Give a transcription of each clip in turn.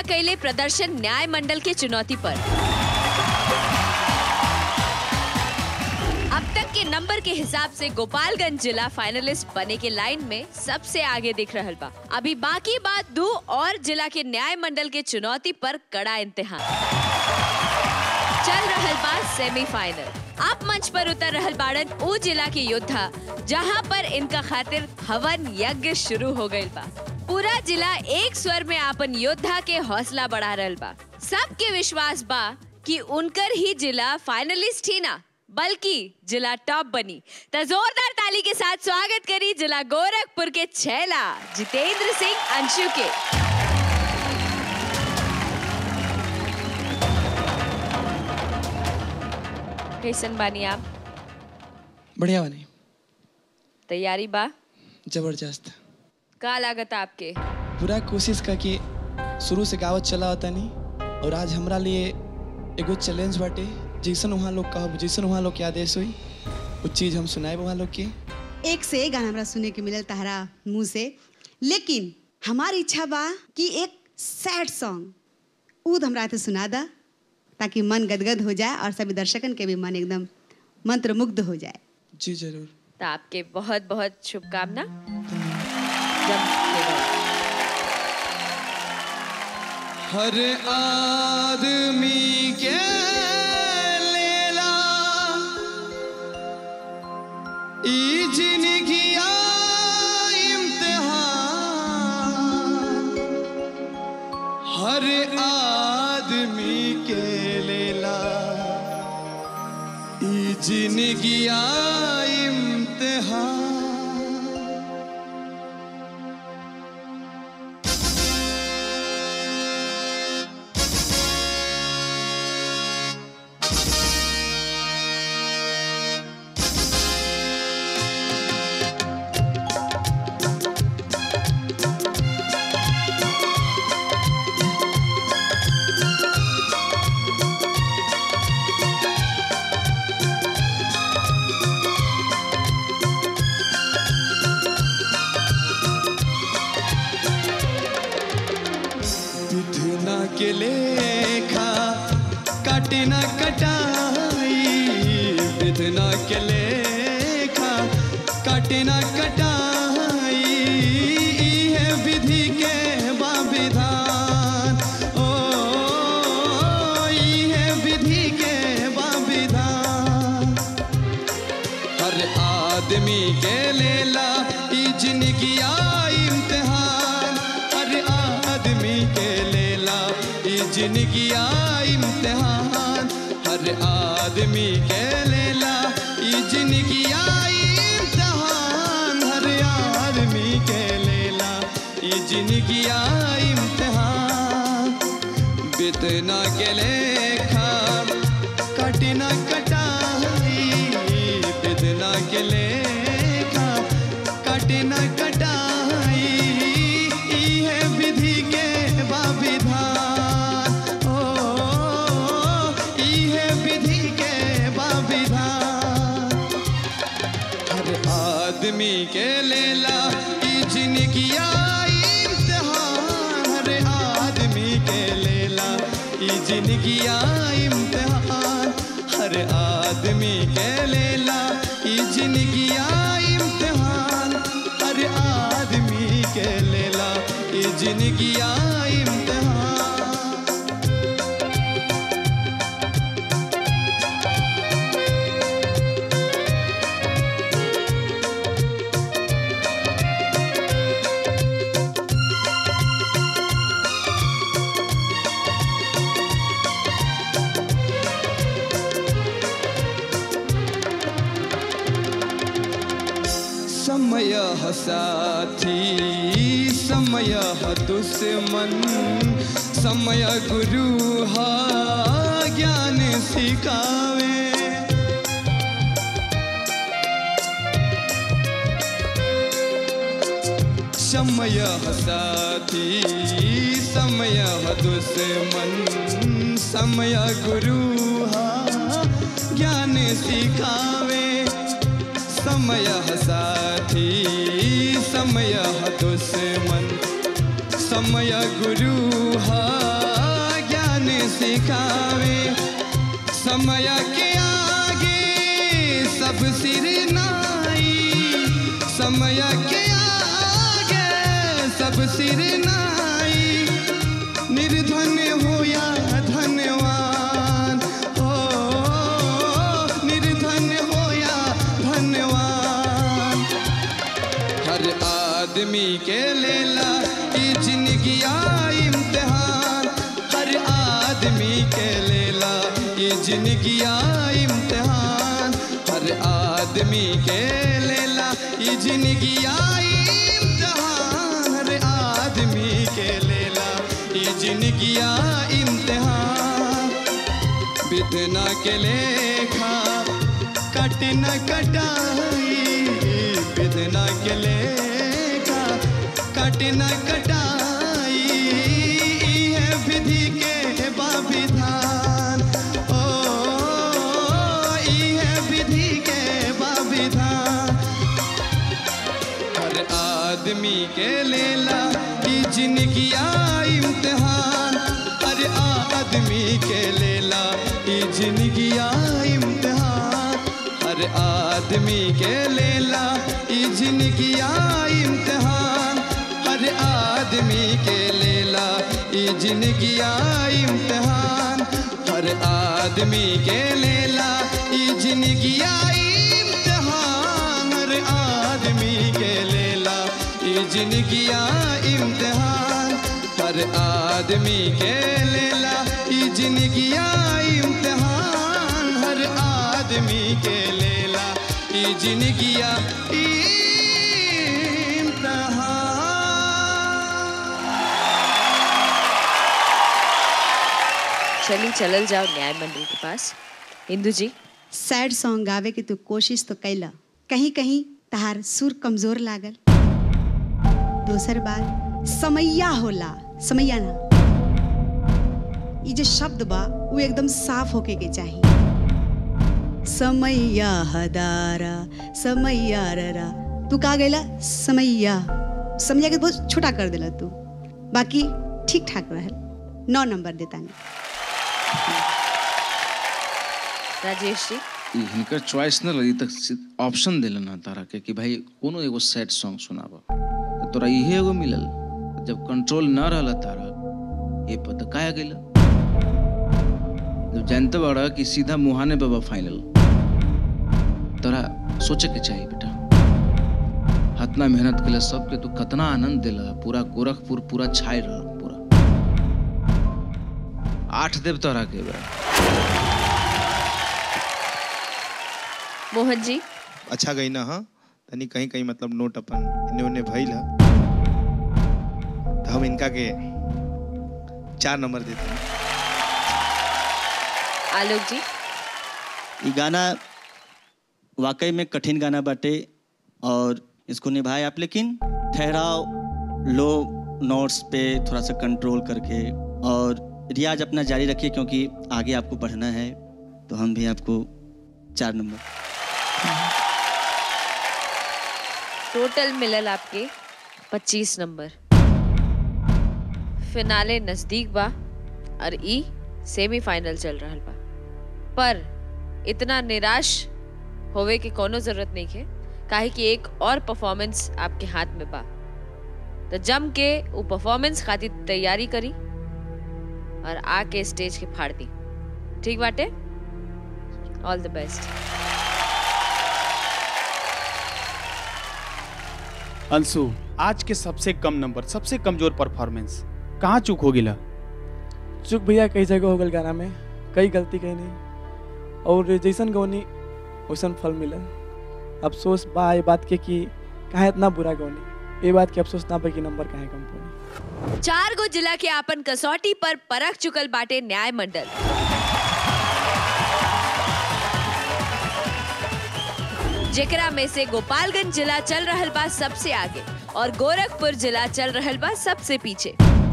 कैले प्रदर्शन न्याय मंडल के चुनौती पर अब तक के नंबर के हिसाब से गोपालगंज जिला फाइनलिस्ट बने के लाइन में सबसे आगे दिख रहल बा अभी बाकी बात दो और जिला के न्याय मंडल के चुनौती पर कड़ा इम्तिहान चल रहल बा सेमीफाइनल अब मंच पर उतर रहल बाड़न ऊ जिला के योद्धा जहां पर इनका खातिर हवन यज्ञ शुरू हो गइल बा पूरा जिला एक स्वर में आपन योद्धा के हौसला बढ़ा रहल बा सबके विश्वास बा कि उनकर ही जिला फाइनलिस्ट ही ना बल्कि जिला टॉप बनी तो जोरदार ताली के साथ स्वागत करी जिला गोरखपुर के छैला जितेंद्र सिंह अंशु के कैसन बानी आप बढ़िया बनी तैयारी बा जबरदस्त का लागत आपके पूरा कोशिश का कि शुरू से गावत चला होता नहीं और आज हमरा लिए एगो चैलेंज बाटे जैसन वहाँ लोग कहब जैसन वहाँ लोग के आदेश हुई वो चीज़ हम सुनाए वहाँ लोग के एक से एक गाना हमरा सुने के मिलल तहरा मुंह से लेकिन हमारी इच्छा बा कि एक सैड सॉन्ग ऊद हमरा के सुना दा ताकि मन गदगद हो जाए और सभी दर्शकन के भी मन एकदम मंत्रमुग्ध हो जाए जी जरूर तो आपके बहुत बहुत शुभकामना जब खेलो। हर आदमी के लेला ई जिंदगिया इम्तिहान हर आदमी के लेला ई जिंदगिया इम्तिहान विधना के लेखा काटे न कटाई विधना के लेखा काटे न कटाई ई है विधि के बाविधान ओ ई है विधि के बाविधान हर आदमी के लेला ई जिंदगिया इम्तिहान हर आदमी के लेला ई जिंदगिया इम्तिहान हर आदमी के लेला ई जिंदगिया इम्तिहान हर आदमी के लेला ई जिंदगिया इम्तिहान बितना के लेखा कटिना कटाई बितना के लेखा कटिना कटाई ई है विधि के बाविधान ओ ई है विधि के बाविधान हर आदमी के लेला ई जिंदगिया इम्तिहान हर आदमी के लेला ई जिंदगिया इम्तिहान हर आदमी के लेला ई जिंदगिया इम्तिहान हर आदमी के लेला ई जिंदगिया इम्तिहान समय साथी समय दुश्मन समय गुरु हा ज्ञान सिखावे समय साथी समय दुश्मन समय गुरु हा ज्ञान सिखावे समय साथी समय दुश्मन समय गुरु हा समय के आगे सब सिर नाई समय के आगे सब सिर नाई निर्धन हो या धनवान हो निर्धन हो या धनवान हर आदमी के लेला ई जिंदगिया इम्तिहान हर आदमी के लेला ई जिंदगिया इम्तिहान हर आदमी के लेला ई जिंदगिया इम्तिहान हर आदमी के लेला ई जिंदगिया इम्तिहान विधना के लेखा कट न कटाई विधना के लेखा कट न कटाई है विधि के बाविधान ओ ई है विधि के बाविधान हर आदमी के लेला ई जिंदगिया इम्तिहान हर आदमी के लेला ई जिंदगिया इम्तिहान हर आदमी के लेला ई जिंदगिया इम्तिहान हर आदमी के लेला ई जिंदगिया इम्तिहान हर आदमी के लेला ई जिंदगिया इम्तिहान हर आदमी के लेला ई जिंदगिया इम्तिहान हर आदमी के लेला ई जिंदगिया इम्तिहान हर आदमी के लेला ई जिंदगिया इम्तिहान चली चलल जाओ न्याय मंडल के पास इंदु जी सैड सॉन्ग गावे के तू कोशिश तो कैला कहीं कहीं तहार सुर कमजोर लागल दोसर बात समैया होला समैया ना ये जो शब्द बा वो एकदम साफ होके के चाहिए समैया हदारा समैया ररा तू का गैला समैया समैया के बहुत छोटा कर देला तू बाकी ठीक ठाक रहल नौ नंबर देता नहीं राजेश जी ई हिनकर चॉइस न लगी तक ऑप्शन दिलन ना तारा के कि भाई कोनो एगो सैड सॉन्ग सुनाब तो तोरा इहे एगो मिलल जब कंट्रोल न रहल तारा ये पता काहे गेल जब जानते बड़ा कि सीधा मुहाने बाबा फाइनल तोरा सोचे के चाहिए बेटा हतना मेहनत के सबके तू कतना आनंद दिला पूरा गोरखपुर पूरा छाई रहा पूरा आठ देव तोरा के बा मोहन जी अच्छा गई ना हाँ तनी कहीं कहीं मतलब नोट अपन इन्ने उन्ने भइल है तो हम इनका के चार नंबर देते हैं आलोक जी ये गाना वाकई में कठिन गाना बाटे और इसको निभाए आप लेकिन ठहराव लो नोट्स पे थोड़ा सा कंट्रोल करके और रियाज अपना जारी रखिए क्योंकि आगे आपको बढ़ना है तो हम भी आपको चार नंबर टोटल मिलल आपके 25 नंबर फिनाले नजदीक बा और ई सेमीफाइनल चल रहल बा पर इतना निराश होवे के कोनो जरूरत नहीं है काहे कि एक और परफॉर्मेंस आपके हाथ में बा तो जम के वो परफॉर्मेंस खातिर तैयारी करी और आके स्टेज के फाड़ दी ठीक बाटे ऑल द बेस्ट अंशु आज के सबसे कम नंबर सबसे कमजोर परफॉर्मेंस कहाँ चूक हो गिला चुक भैया कई जगह हो गल गाना में कई गलती कही नहीं और जैसन गौनी वैसन फल मिलल अफसोस बा ये बात के कि काहे इतना बुरा गौनी ये बात के अफसोस ना बा कि नंबर काहे कम पड़ी चार गो जिला के आपन कसौटी पर परख चुकल बाटे न्याय मंडल जेकरा में से गोपालगंज जिला चल रहल बा सबसे आगे और गोरखपुर जिला चल रहल बा सबसे पीछे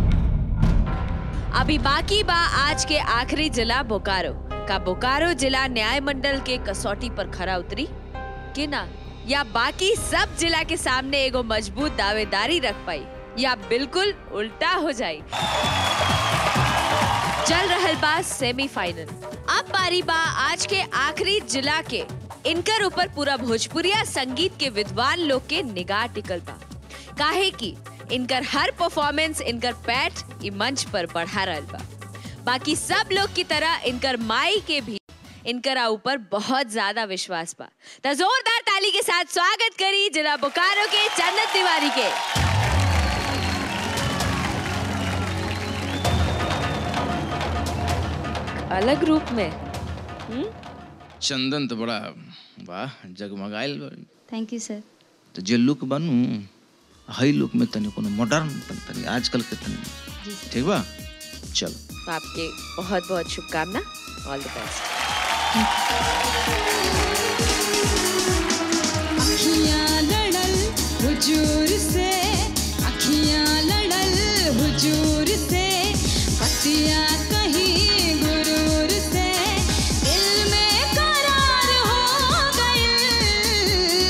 अभी बाकी बा आज के आखिरी जिला बोकारो का बोकारो जिला न्याय मंडल के कसौटी पर खरा उतरी कि ना या बाकी सब जिला के सामने एगो मजबूत दावेदारी रख पाई या बिल्कुल उल्टा हो जाई चल रहल बा सेमीफाइनल अब बारी बा आज के आखिरी जिला के इनकर ऊपर पूरा भोजपुरिया संगीत के विद्वान लोग के निगाह टिकल बा काहे कि इनकर हर परफॉर्मेंस इनकर पैठ ई मंच पर बढ़ा रहल बा बाकी सब लोग की तरह इनकर माई के भी इनकरा ऊपर बहुत ज्यादा विश्वास बा तो जोरदार ताली के साथ स्वागत करी जिला बोकारो के जन्नत तिवारी के अलग रूप में चंदन तो बड़ा वाह जगमगाइल बा। थैंक यू सर तो जे लुक बनू हई लुक में तनी कोनो मॉडर्न तनी आजकल के तनी ठीक बा चल तो आपके बहुत बहुत शुभकामना ऑल द बेस्ट अखियां लड़ल हुजूर से अखियां लड़ल हुजूर से पतिया कहीं गुरूर से दिल में करार हो गए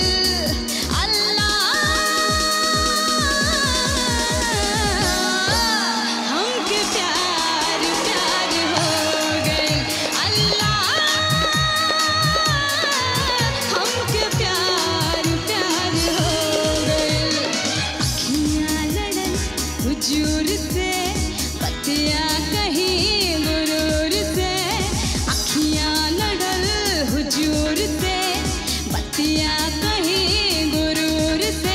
अल्लाह हमके प्यार प्यार हो गए अल्लाह हमके प्यार प्यार हो गए अखियां लड़न हुजूर से पतिया कहीं गुरूर से अखियां लड़ल हुजूर से पतिया कहीं गुरूर से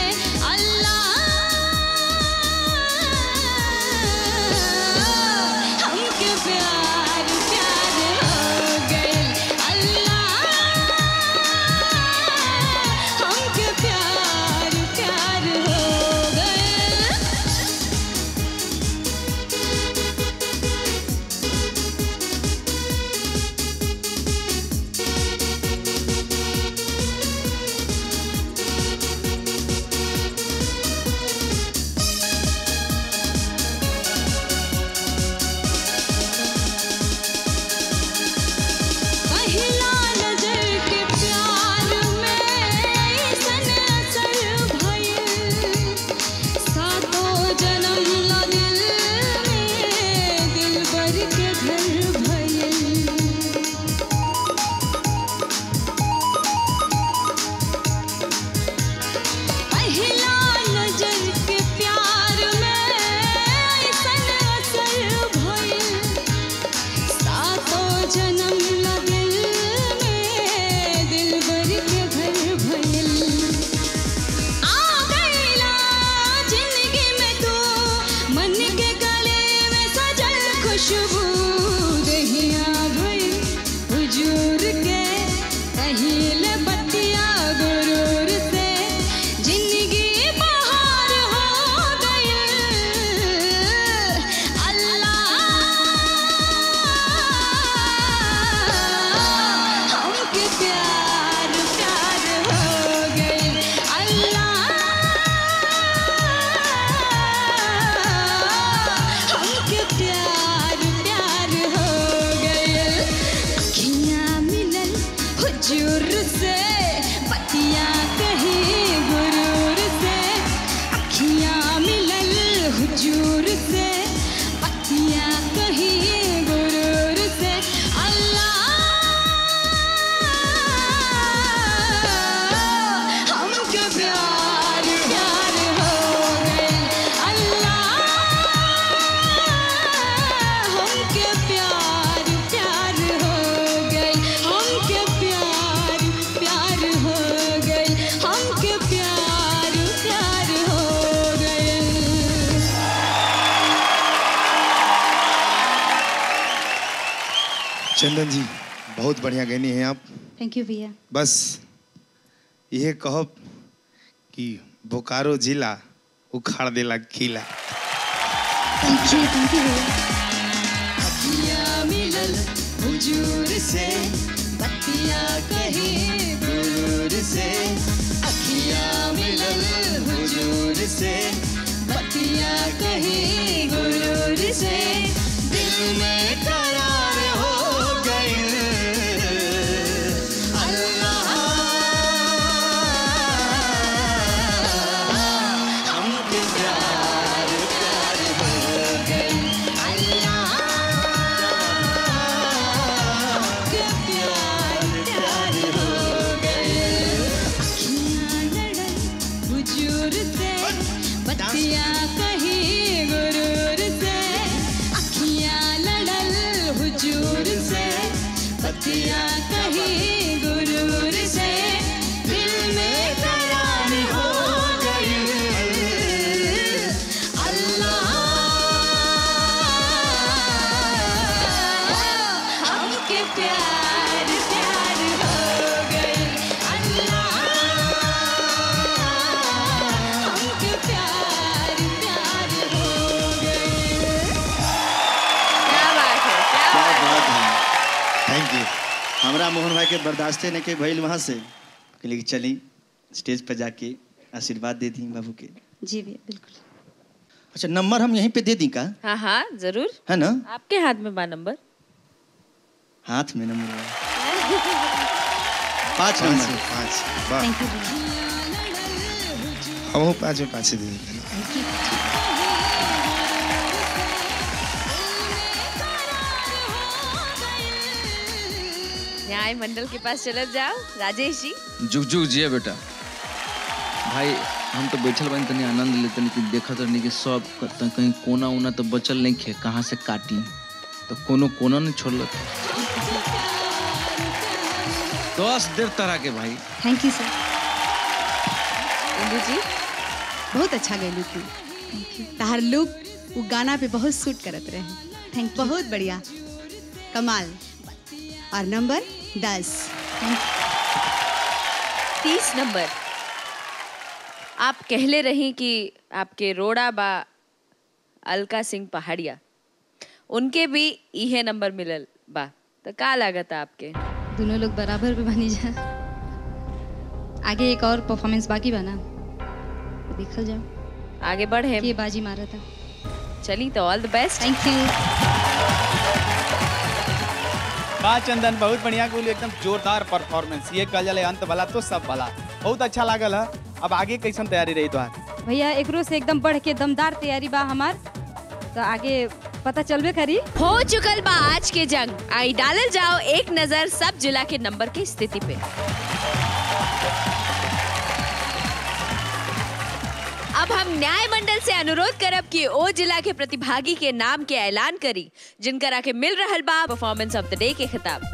अल्लाह हमके प्यार प्यार हो गए अल्लाह हमके प्यार प्यार हो गए पहला नजर के प्यार में सन असर भइल सातों जन्म ला दिल में दिलबर के घर भइल पहला नजर के प्यार में सन असर भइल सातों जन्म लगल में दिलबर के घर भइल आ गइला जिंदगी में तू मन के गले में सजल खुशबू दहिया भइल हुजूर के कहिल बतिया गुरूर से जिंदगी बहार हो गइल अल्लाह हमके प्यार प्यार हो गए अल्लाह हमके प्यार प्यार हो गए अखियां मिलल हुजूर से पतिया कहीं गुरूर से अखियां मिलल हुजूर से पतिया कहीं गुरूर से अल्लाह हमके प्यार प्यार हो गए अल्लाह हमके प्यार प्यार हो गए हमके प्यार प्यार हो गए हमके प्यार प्यार हो गए चंदन जी बहुत बढ़िया गैनी हैं आप थैंक यू भैया बस यह कहब कि बोकारो जिला उखाड़ देला किला थैंक यू थैंक यू भैया अखियां मिलल हुजूर से बत्तियां कहीं गुरूर से अखियां मिलल हुजूर से बत्तियां कहीं गुरूर से दिल में करार हो गई अल्लाह हमके प्यार प्यार हो गई अल्लाह के हमरा मोहन भाई के बर्दाश्ते नहीं के भइल वहाँ से कहली कि चली स्टेज पर जाके आशीर्वाद दे दी बाबू के जी भैया बिल्कुल अच्छा नंबर हम यहीं पे दे दी का हाँ हाँ जरूर है ना आपके हाथ में बा नंबर हाथ में नंबर है। पाँच पाँच नंबर में पाँच वाह थैंक यू भैया हम पाँच में पाँच ही दे देते हैं न्याय मंडल के पास चले जाओ राजेश जी जुग जुग जिया बेटा भाई हम तो बैठल बानी तनी आनंद लेते कि देखत रहनी कि सब क- त- कहीं कोना उना तो बचल नहीं खे कहाँ से काटी तो कोनो कोना नहीं छोड़ल दस देर तरह के भाई थैंक यू सर इंदू जी बहुत अच्छा गई तू तहार लुक वो गाना पे बहुत सूट करत रहे थैंक यू बहुत बढ़िया कमाल और नंबर दस तीस नंबर आप कहले रही कि आपके रोड़ा बा अलका सिंह पहाड़िया उनके भी इहे नंबर मिलल बा तो का लागत आपके दोनों लोग बराबर पे बनी जा आगे एक और परफॉर्मेंस बाकी बना देखल जाओ आगे बढ़े ये बाजी मारा था चली तो all the best thank you बा चंदन बहुत बढ़िया कुल एकदम जोरदार परफॉर्मेंस ये कल जले अंत वाला तो सब वाला बहुत अच्छा लागल है अब आगे कैसन तैयारी रही तो भैया एकरो से एकदम बढ़ के दमदार तैयारी बा हमार तो आगे पता चलबे करी हो चुकल बा आज के जंग आई डालल जाओ एक नजर सब जिला के नंबर की स्थिति पे अब हम न्याय मंडल से अनुरोध करब कि ओ जिला के प्रतिभागी के नाम के ऐलान करी जिनकरा के मिल रहल बा परफॉर्मेंस ऑफ द डे के खिताब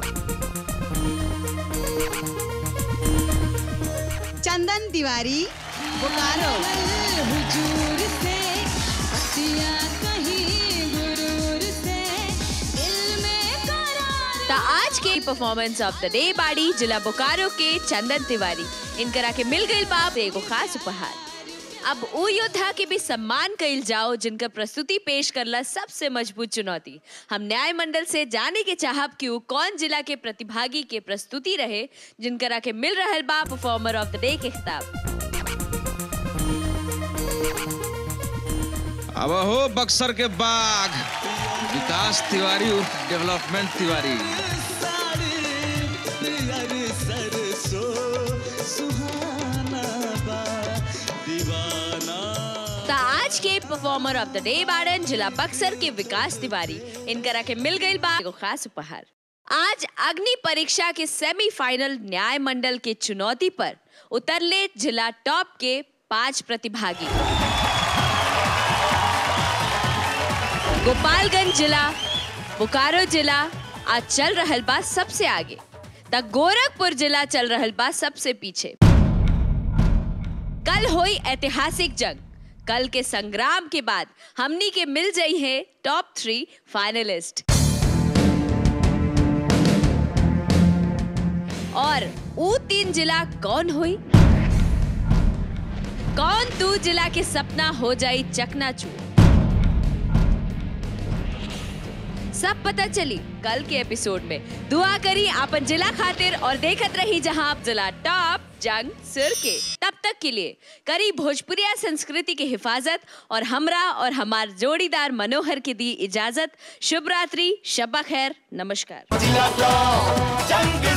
चंदन तिवारी बोकारो हुजूर से बतिया कहीं गुरूर से दिल में करार ता आज के परफॉर्मेंस ऑफ द डे बाड़ी जिला बोकारो के चंदन तिवारी इनकरा के मिल गई बाप एगो खास उपहार अब उ योद्धा के भी सम्मान कइल जाओ जिनका प्रस्तुति पेश करला सबसे मजबूत चुनौती हम न्याय मंडल से जाने के चाहब कि उ कौन जिला के प्रतिभागी के प्रस्तुति रहे जिनकरा के मिल रहल बा परफॉर्मर ऑफ द डे के खिताब अब हो बक्सर के बाघ विकास तिवारी उर्फ डेवलपमेंट तिवारी ता आज के परफॉर्मर ऑफ द डे बाड़न जिला बक्सर के विकास तिवारी इनकरा के मिल गई बा एगो खास उपहार आज अग्नि परीक्षा के सेमीफाइनल न्याय मंडल के चुनौती पर उतरले जिला टॉप के पांच प्रतिभागी गोपालगंज जिला बोकारो जिला आज चल रहल बा सबसे आगे तक गोरखपुर जिला चल रहल बा सबसे पीछे कल हुई ऐतिहासिक जंग कल के संग्राम के बाद हमनी के मिल जाई है टॉप थ्री फाइनलिस्ट और ऊ तीन जिला कौन हुई कौन तू जिला के सपना हो जाई चकनाचूर सब पता चली कल के एपिसोड में दुआ करी आपन जिला खातिर और देखत रही जहां आप जिला टॉप जंग सिर के तब तक के लिए करी भोजपुरिया संस्कृति की हिफाजत और हमरा और हमार जोड़ीदार मनोहर की दी इजाजत शुभ रात्रि शब्बा खैर नमस्कार जंग